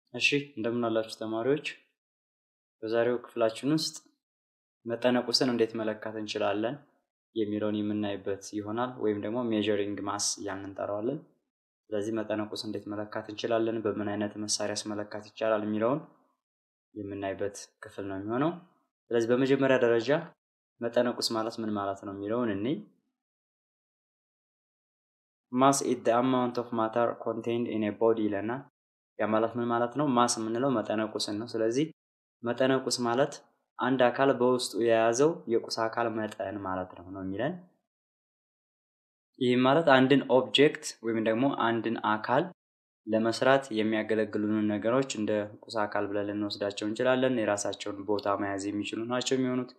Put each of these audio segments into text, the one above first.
እሺ እንደምን አላችሁ ተማሪዎች። በዛሬው ክፍላችን ውስጥ መጠነ ቁስን እንዴት መለካት እንችላለን የሚለውን የምናይበት ይሆናል። ወይም ደግሞ ሜዠሪንግ ማስ እያልን እንጠራዋለን። ስለዚህ መጠነ ቁስ እንዴት መለካት እንችላለን፣ በምን አይነት መሳሪያስ መለካት ይቻላል የሚለውን የምናይበት ክፍል ነው የሚሆነው። ስለዚህ በመጀመሪያ ደረጃ መጠነ ቁስ ማለት ምን ማለት ነው የሚለውን እኔ ማስ ኢት አማውንት ኦፍ ማተር ኮንቴንድ ኢን ቦዲ ይለናል። ያ ማለት ምን ማለት ነው? ማስ የምንለው መጠነ ቁስን ነው። ስለዚህ መጠነ ቁስ ማለት አንድ አካል በውስጡ የያዘው የቁስ አካል መጠን ማለት ነው ነው የሚለን። ይህም ማለት አንድን ኦብጀክት ወይም ደግሞ አንድን አካል ለመስራት የሚያገለግሉንን ነገሮች እንደ ቁስ አካል ብለን ልንወስዳቸው እንችላለን። የራሳቸውን ቦታ መያዝ የሚችሉ ናቸው የሚሆኑት።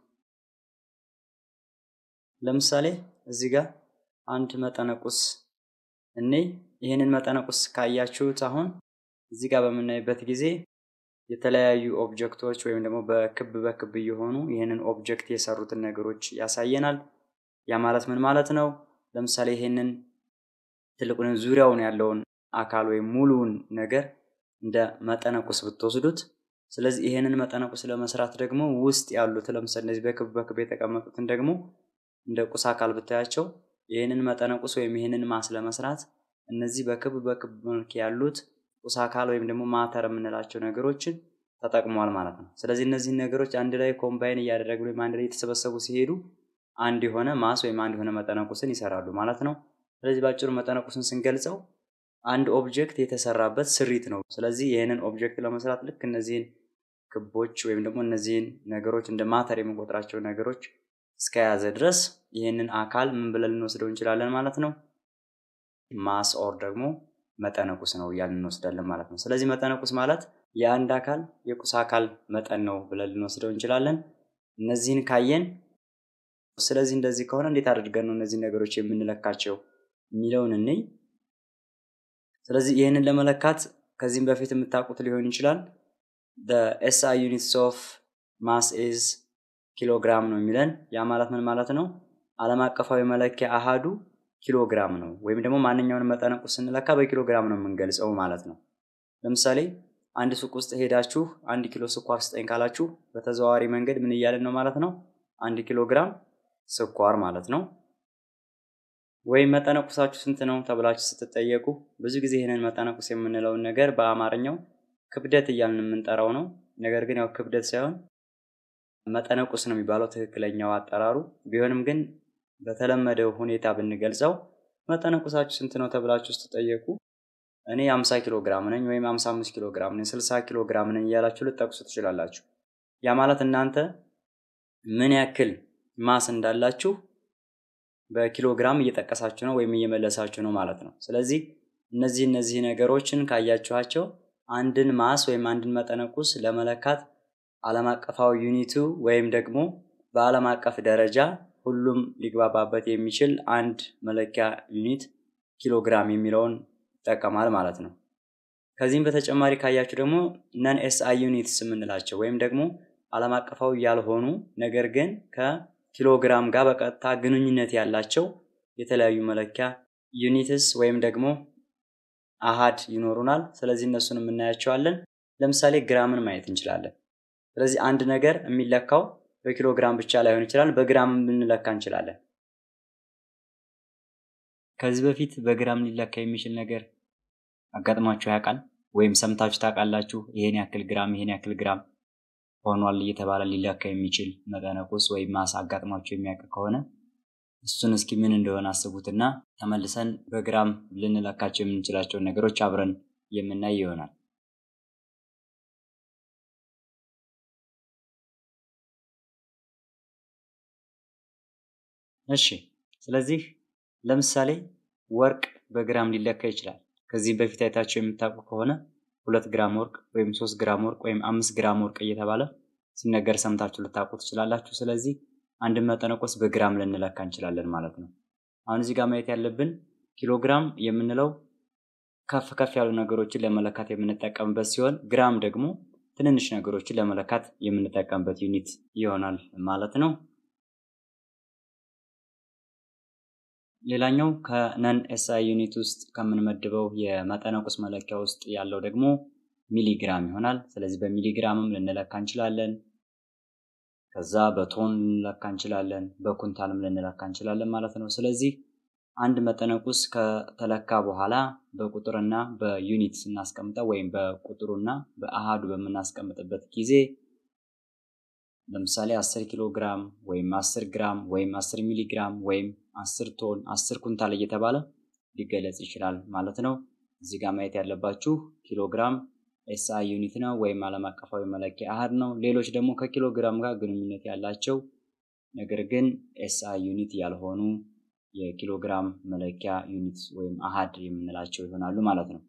ለምሳሌ እዚህ ጋር አንድ መጠነ ቁስ እኔ ይህንን መጠነ ቁስ ካያችሁት አሁን እዚህ ጋር በምናይበት ጊዜ የተለያዩ ኦብጀክቶች ወይም ደግሞ በክብ በክብ እየሆኑ ይህንን ኦብጀክት የሰሩትን ነገሮች ያሳየናል። ያ ማለት ምን ማለት ነው? ለምሳሌ ይህንን ትልቁን ዙሪያውን ያለውን አካል ወይም ሙሉውን ነገር እንደ መጠነ ቁስ ብትወስዱት፣ ስለዚህ ይህንን መጠነ ቁስ ለመስራት ደግሞ ውስጥ ያሉት ለምሳሌ እነዚህ በክብ በክብ የተቀመጡትን ደግሞ እንደ ቁስ አካል ብታያቸው ይህንን መጠነ ቁስ ወይም ይህንን ማስ ለመስራት እነዚህ በክብ በክብ መልክ ያሉት ቁስ አካል ወይም ደግሞ ማተር የምንላቸው ነገሮችን ተጠቅሟል ማለት ነው። ስለዚህ እነዚህን ነገሮች አንድ ላይ ኮምባይን እያደረጉ ወይም አንድ ላይ የተሰበሰቡ ሲሄዱ አንድ የሆነ ማስ ወይም አንድ የሆነ መጠነ ቁስን ይሰራሉ ማለት ነው። ስለዚህ በአጭሩ መጠነ ቁስን ስንገልጸው አንድ ኦብጀክት የተሰራበት ስሪት ነው። ስለዚህ ይህንን ኦብጀክት ለመስራት ልክ እነዚህን ክቦች ወይም ደግሞ እነዚህን ነገሮች እንደ ማተር የምንቆጥራቸው ነገሮች እስከያዘ ድረስ ይህንን አካል ምን ብለን ልንወስደው እንችላለን ማለት ነው። ማስ ኦር ደግሞ መጠነ ቁስ ነው እያልን እንወስዳለን ማለት ነው። ስለዚህ መጠነ ቁስ ማለት የአንድ አካል የቁስ አካል መጠን ነው ብለን ልንወስደው እንችላለን። እነዚህን ካየን ስለዚህ እንደዚህ ከሆነ እንዴት አድርገን ነው እነዚህ ነገሮች የምንለካቸው የሚለውን እንይ። ስለዚህ ይህንን ለመለካት ከዚህም በፊት የምታውቁት ሊሆን ይችላል። ኤስአይ ዩኒትስ ኦፍ ማስ ኢዝ ኪሎግራም ነው የሚለን። ያ ማለት ምን ማለት ነው? ዓለም አቀፋዊ መለኪያ አሃዱ ኪሎግራም ነው። ወይም ደግሞ ማንኛውን መጠነ ቁስ ስንለካ በኪሎግራም ነው የምንገልጸው ማለት ነው። ለምሳሌ አንድ ሱቅ ውስጥ ሄዳችሁ አንድ ኪሎ ስኳር ስጠኝ ካላችሁ በተዘዋዋሪ መንገድ ምን እያልን ነው ማለት ነው? አንድ ኪሎ ግራም ስኳር ማለት ነው። ወይም መጠነ ቁሳችሁ ስንት ነው ተብላችሁ ስትጠየቁ ብዙ ጊዜ ይህንን መጠነ ቁስ የምንለውን ነገር በአማርኛው ክብደት እያልን የምንጠራው ነው። ነገር ግን ያው ክብደት ሳይሆን መጠነ ቁስ ነው የሚባለው ትክክለኛው አጠራሩ። ቢሆንም ግን በተለመደው ሁኔታ ብንገልጸው መጠነ ቁሳችሁ ስንት ነው ተብላችሁ ስትጠየቁ እኔ 50 ኪሎ ግራም ነኝ ወይም 55 ኪሎ ግራም ነኝ፣ 60 ኪሎ ግራም ነኝ እያላችሁ ልጠቅሱ ትችላላችሁ። ያ ማለት እናንተ ምን ያክል ማስ እንዳላችሁ በኪሎ ግራም እየጠቀሳችሁ ነው ወይም እየመለሳችሁ ነው ማለት ነው። ስለዚህ እነዚህ እነዚህ ነገሮችን ካያችኋቸው አንድን ማስ ወይም አንድን መጠነ ቁስ ለመለካት ዓለም አቀፋዊ ዩኒቱ ወይም ደግሞ በዓለም አቀፍ ደረጃ ሁሉም ሊግባባበት የሚችል አንድ መለኪያ ዩኒት ኪሎግራም የሚለውን ይጠቀማል ማለት ነው። ከዚህም በተጨማሪ ካያችሁ ደግሞ ነን ኤስአይ ዩኒትስ የምንላቸው ወይም ደግሞ ዓለም አቀፋዊ ያልሆኑ ነገር ግን ከኪሎግራም ጋር በቀጥታ ግንኙነት ያላቸው የተለያዩ መለኪያ ዩኒትስ ወይም ደግሞ አሃድ ይኖሩናል። ስለዚህ እነሱን የምናያቸዋለን። ለምሳሌ ግራምን ማየት እንችላለን። ስለዚህ አንድ ነገር የሚለካው በኪሎ ግራም ብቻ ላይሆን ይችላል፣ በግራም ልንለካ እንችላለን። ከዚህ በፊት በግራም ሊለካ የሚችል ነገር አጋጥሟችሁ ያውቃል? ወይም ሰምታችሁ ታውቃላችሁ? ይሄን ያክል ግራም ይሄን ያክል ግራም ሆኗል እየተባለ ሊለካ የሚችል መጠነ ቁስ ወይም ማስ አጋጥሟችሁ የሚያውቅ ከሆነ እሱን እስኪ ምን እንደሆነ አስቡትና ተመልሰን በግራም ልንለካቸው የምንችላቸውን ነገሮች አብረን የምናይ ይሆናል። እሺ ስለዚህ ለምሳሌ ወርቅ በግራም ሊለካ ይችላል። ከዚህ በፊት አይታቸው የምታውቁ ከሆነ ሁለት ግራም ወርቅ ወይም ሶስት ግራም ወርቅ ወይም አምስት ግራም ወርቅ እየተባለ ሲነገር ሰምታችሁ ልታውቁ ትችላላችሁ። ስለዚህ አንድን መጠነ ቁስ በግራም ልንለካ እንችላለን ማለት ነው። አሁን እዚህ ጋር ማየት ያለብን ኪሎግራም የምንለው ከፍ ከፍ ያሉ ነገሮችን ለመለካት የምንጠቀምበት ሲሆን ግራም ደግሞ ትንንሽ ነገሮችን ለመለካት የምንጠቀምበት ዩኒት ይሆናል ማለት ነው። ሌላኛው ከነን ኤስአይ ዩኒት ውስጥ ከምንመድበው የመጠነ ቁስ መለኪያ ውስጥ ያለው ደግሞ ሚሊግራም ይሆናል። ስለዚህ በሚሊግራምም ልንለካ እንችላለን። ከዛ በቶን ልንለካ እንችላለን፣ በኩንታልም ልንለካ እንችላለን ማለት ነው። ስለዚህ አንድ መጠነቁስ ከተለካ በኋላ በቁጥርና በዩኒት ስናስቀምጠው ወይም በቁጥሩና በአሃዱ በምናስቀምጥበት ጊዜ ለምሳሌ 10 ኪሎ ግራም ወይም 10 ግራም ወይም 10 ሚሊ ግራም ወይም 10 ቶን 10 ኩንታል እየተባለ ሊገለጽ ይችላል ማለት ነው። እዚህ ጋር ማየት ያለባችሁ ኪሎ ግራም ኤስአይ ዩኒት ነው ወይም ዓለም አቀፋዊ መለኪያ አሃድ ነው። ሌሎች ደግሞ ከኪሎ ግራም ጋር ግንኙነት ያላቸው ነገር ግን ኤስአይ ዩኒት ያልሆኑ የኪሎ ግራም መለኪያ ዩኒት ወይም አሃድ የምንላቸው ይሆናሉ ማለት ነው።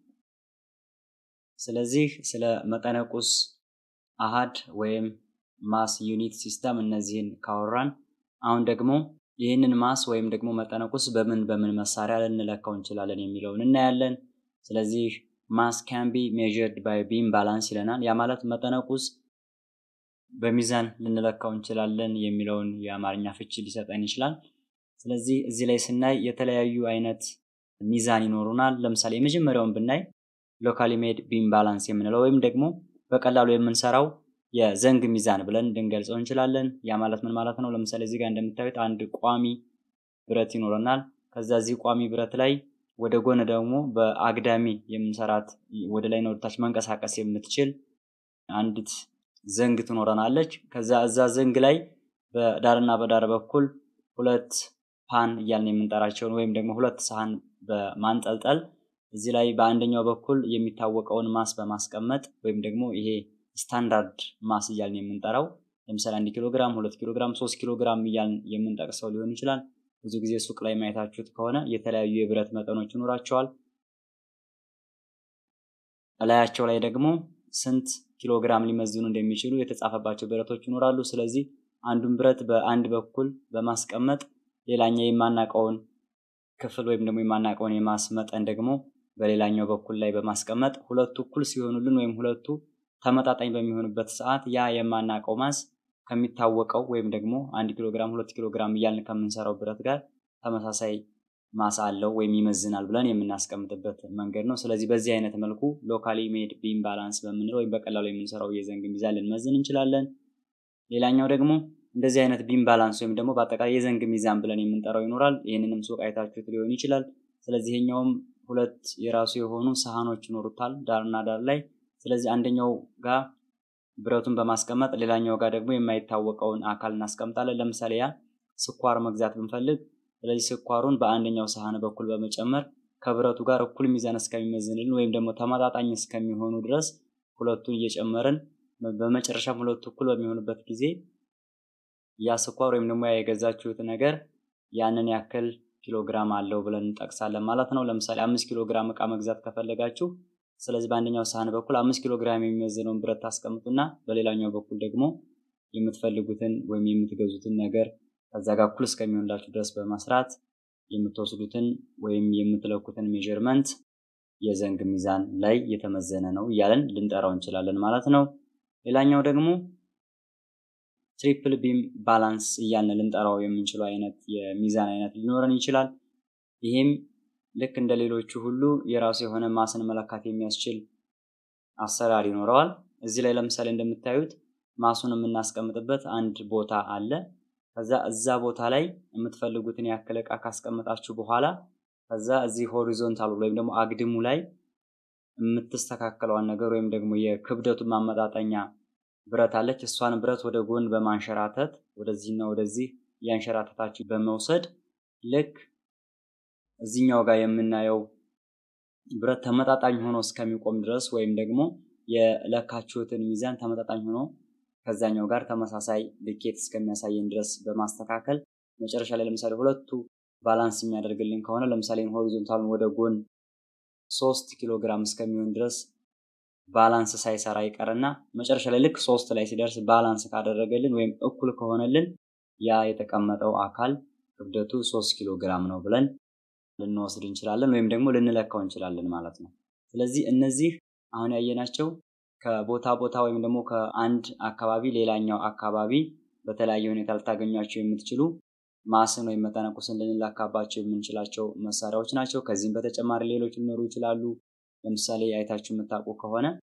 ስለዚህ ስለ መጠነቁስ አሃድ ወይም ማስ ዩኒት ሲስተም እነዚህን ካወራን አሁን ደግሞ ይህንን ማስ ወይም ደግሞ መጠነቁስ በምን በምን መሳሪያ ልንለካው እንችላለን የሚለውን እናያለን። ስለዚህ ማስ ካን ቢ ሜዥርድ ባይ ቢም ባላንስ ይለናል። ያ ማለት መጠነቁስ በሚዛን ልንለካው እንችላለን የሚለውን የአማርኛ ፍቺ ሊሰጠን ይችላል። ስለዚህ እዚህ ላይ ስናይ የተለያዩ አይነት ሚዛን ይኖሩናል። ለምሳሌ የመጀመሪያውን ብናይ ሎካሊ ሜድ ቢም ባላንስ የምንለው ወይም ደግሞ በቀላሉ የምንሰራው የዘንግ ሚዛን ብለን ልንገልጸው እንችላለን። ያ ማለት ምን ማለት ነው? ለምሳሌ እዚህ ጋር እንደምታዩት አንድ ቋሚ ብረት ይኖረናል። ከዛ እዚህ ቋሚ ብረት ላይ ወደ ጎን ደግሞ በአግዳሚ የምንሰራት ወደ ላይ ወደታች መንቀሳቀስ የምትችል አንዲት ዘንግ ትኖረናለች። ከዛ እዛ ዘንግ ላይ በዳርና በዳር በኩል ሁለት ፓን እያልን የምንጠራቸውን ወይም ደግሞ ሁለት ሳህን በማንጠልጠል እዚህ ላይ በአንደኛው በኩል የሚታወቀውን ማስ በማስቀመጥ ወይም ደግሞ ይሄ ስታንዳርድ ማስ እያልን የምንጠራው ለምሳሌ አንድ ኪሎ ግራም፣ ሁለት ኪሎ ግራም፣ ሶስት ኪሎ ግራም እያልን የምንጠቅሰው ሊሆን ይችላል። ብዙ ጊዜ ሱቅ ላይ ማየታችሁት ከሆነ የተለያዩ የብረት መጠኖች ይኖራቸዋል። እላያቸው ላይ ደግሞ ስንት ኪሎ ግራም ሊመዝኑ እንደሚችሉ የተጻፈባቸው ብረቶች ይኖራሉ። ስለዚህ አንዱን ብረት በአንድ በኩል በማስቀመጥ ሌላኛው የማናውቀውን ክፍል ወይም ደግሞ የማናውቀውን የማስ መጠን ደግሞ በሌላኛው በኩል ላይ በማስቀመጥ ሁለቱ እኩል ሲሆኑልን ወይም ሁለቱ ተመጣጣኝ በሚሆንበት ሰዓት ያ የማናውቀው ማስ ከሚታወቀው ወይም ደግሞ አንድ ኪሎ ግራም ሁለት ኪሎ ግራም እያልን ከምንሰራው ብረት ጋር ተመሳሳይ ማስ አለው ወይም ይመዝናል ብለን የምናስቀምጥበት መንገድ ነው። ስለዚህ በዚህ አይነት መልኩ ሎካሊ ሜድ ቢም ባላንስ በምንለው ወይም በቀላሉ የምንሰራው የዘንግ ሚዛን ልንመዝን እንችላለን። ሌላኛው ደግሞ እንደዚህ አይነት ቢም ባላንስ ወይም ደግሞ በአጠቃላይ የዘንግ ሚዛን ብለን የምንጠራው ይኖራል። ይህንንም ሱቅ አይታችሁት ሊሆን ይችላል። ስለዚህ ይሄኛውም ሁለት የራሱ የሆኑ ሳህኖች ይኖሩታል ዳርና ዳር ላይ። ስለዚህ አንደኛው ጋር ብረቱን በማስቀመጥ ሌላኛው ጋር ደግሞ የማይታወቀውን አካል እናስቀምጣለን። ለምሳሌ ያ ስኳር መግዛት ብንፈልግ ስለዚህ ስኳሩን በአንደኛው ሳህን በኩል በመጨመር ከብረቱ ጋር እኩል ሚዛን እስከሚመዝንልን ወይም ደግሞ ተመጣጣኝ እስከሚሆኑ ድረስ ሁለቱን እየጨመርን በመጨረሻም ሁለቱ እኩል በሚሆኑበት ጊዜ ያ ስኳር ወይም ደግሞ ያ የገዛችሁት ነገር ያንን ያክል ኪሎ ግራም አለው ብለን እንጠቅሳለን ማለት ነው። ለምሳሌ አምስት ኪሎ ግራም እቃ መግዛት ከፈለጋችሁ ስለዚህ በአንደኛው ሳህን በኩል አምስት ኪሎ ግራም የሚመዝነውን ብረት ታስቀምጡና በሌላኛው በኩል ደግሞ የምትፈልጉትን ወይም የምትገዙትን ነገር ከዛ ጋር እኩል እስከሚሆንላችሁ ድረስ በመስራት የምትወስዱትን ወይም የምትለኩትን ሜዥርመንት የዘንግ ሚዛን ላይ የተመዘነ ነው እያለን ልንጠራው እንችላለን ማለት ነው። ሌላኛው ደግሞ ትሪፕል ቢም ባላንስ እያልን ልንጠራው የምንችለው አይነት የሚዛን አይነት ሊኖረን ይችላል። ይህም ልክ እንደ ሌሎቹ ሁሉ የራሱ የሆነ ማስን መለካት የሚያስችል አሰራር ይኖረዋል። እዚህ ላይ ለምሳሌ እንደምታዩት ማሱን የምናስቀምጥበት አንድ ቦታ አለ። ከዛ እዛ ቦታ ላይ የምትፈልጉትን ያክል እቃ ካስቀመጣችሁ በኋላ ከዛ እዚህ ሆሪዞንታሉ ወይም ደግሞ አግድሙ ላይ የምትስተካከለዋን ነገር ወይም ደግሞ የክብደቱን ማመጣጠኛ ብረት አለች። እሷን ብረት ወደ ጎን በማንሸራተት ወደዚህና ወደዚህ እያንሸራተታችሁ በመውሰድ ልክ እዚህኛው ጋር የምናየው ብረት ተመጣጣኝ ሆኖ እስከሚቆም ድረስ ወይም ደግሞ የለካችሁትን ሚዛን ተመጣጣኝ ሆኖ ከዛኛው ጋር ተመሳሳይ ልኬት እስከሚያሳየን ድረስ በማስተካከል መጨረሻ ላይ ለምሳሌ ሁለቱ ባላንስ የሚያደርግልን ከሆነ ለምሳሌ ሆሪዞንታሉን ወደ ጎን ሶስት ኪሎ ግራም እስከሚሆን ድረስ ባላንስ ሳይሰራ ይቀርና መጨረሻ ላይ ልክ ሶስት ላይ ሲደርስ ባላንስ ካደረገልን ወይም እኩል ከሆነልን ያ የተቀመጠው አካል ክብደቱ ሶስት ኪሎ ግራም ነው ብለን ልንወስድ እንችላለን ወይም ደግሞ ልንለካው እንችላለን ማለት ነው። ስለዚህ እነዚህ አሁን ያየናቸው ከቦታ ቦታ ወይም ደግሞ ከአንድ አካባቢ ሌላኛው አካባቢ በተለያየ ሁኔታ ልታገኟቸው የምትችሉ ማስን ወይም መጠነቁስን ልንለካባቸው የምንችላቸው መሳሪያዎች ናቸው። ከዚህም በተጨማሪ ሌሎች ሊኖሩ ይችላሉ። ለምሳሌ አይታችሁ የምታውቁ ከሆነ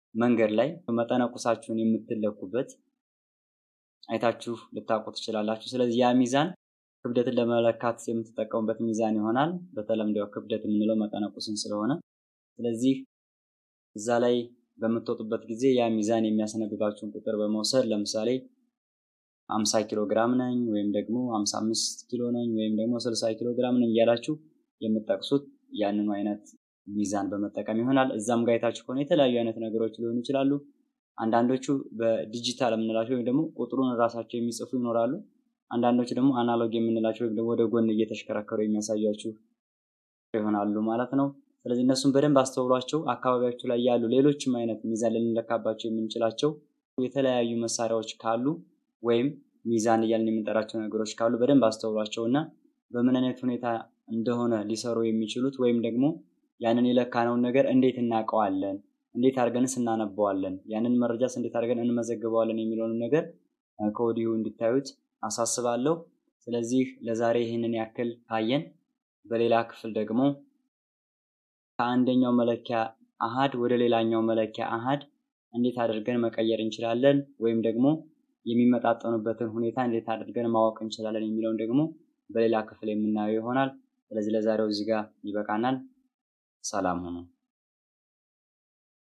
መንገድ ላይ መጠነ ቁሳችሁን የምትለኩበት አይታችሁ ልታውቁ ትችላላችሁ። ስለዚህ ያ ሚዛን ክብደትን ለመለካት የምትጠቀሙበት ሚዛን ይሆናል። በተለምዶ ክብደት የምንለው መጠነ ቁስን ስለሆነ ስለዚህ እዛ ላይ በምትወጡበት ጊዜ ያ ሚዛን የሚያስነብባችሁን ቁጥር በመውሰድ ለምሳሌ 50 ኪሎ ግራም ነኝ ወይም ደግሞ 55 ኪሎ ነኝ ወይም ደግሞ 60 ኪሎ ግራም ነኝ እያላችሁ የምትጠቅሱት ያንኑ አይነት ሚዛን በመጠቀም ይሆናል። እዛም ጋር አይታችሁ ከሆነ የተለያዩ አይነት ነገሮች ሊሆኑ ይችላሉ። አንዳንዶቹ በዲጂታል የምንላቸው ወይም ደግሞ ቁጥሩን ራሳቸው የሚጽፉ ይኖራሉ። አንዳንዶቹ ደግሞ አናሎግ የምንላቸው ወይም ደግሞ ወደ ጎን እየተሽከረከሩ የሚያሳያችሁ ይሆናሉ ማለት ነው። ስለዚህ እነሱን በደንብ አስተውሏቸው። አካባቢያችሁ ላይ ያሉ ሌሎችም አይነት ሚዛን ልንለካባቸው የምንችላቸው የተለያዩ መሳሪያዎች ካሉ ወይም ሚዛን እያልን የምንጠራቸው ነገሮች ካሉ በደንብ አስተውሏቸው እና በምን አይነት ሁኔታ እንደሆነ ሊሰሩ የሚችሉት ወይም ደግሞ ያንን የለካነውን ነገር እንዴት እናውቀዋለን፣ እንዴት አድርገንስ እናነበዋለን፣ ያንን መረጃስ እንዴት አድርገን እንመዘግበዋለን የሚለውን ነገር ከወዲሁ እንድታዩት አሳስባለሁ። ስለዚህ ለዛሬ ይህንን ያክል ካየን በሌላ ክፍል ደግሞ ከአንደኛው መለኪያ አሃድ ወደ ሌላኛው መለኪያ አሃድ እንዴት አድርገን መቀየር እንችላለን ወይም ደግሞ የሚመጣጠኑበትን ሁኔታ እንዴት አድርገን ማወቅ እንችላለን የሚለውን ደግሞ በሌላ ክፍል የምናየው ይሆናል። ስለዚህ ለዛሬው እዚህ ጋር ይበቃናል። ሰላም ሁኑ።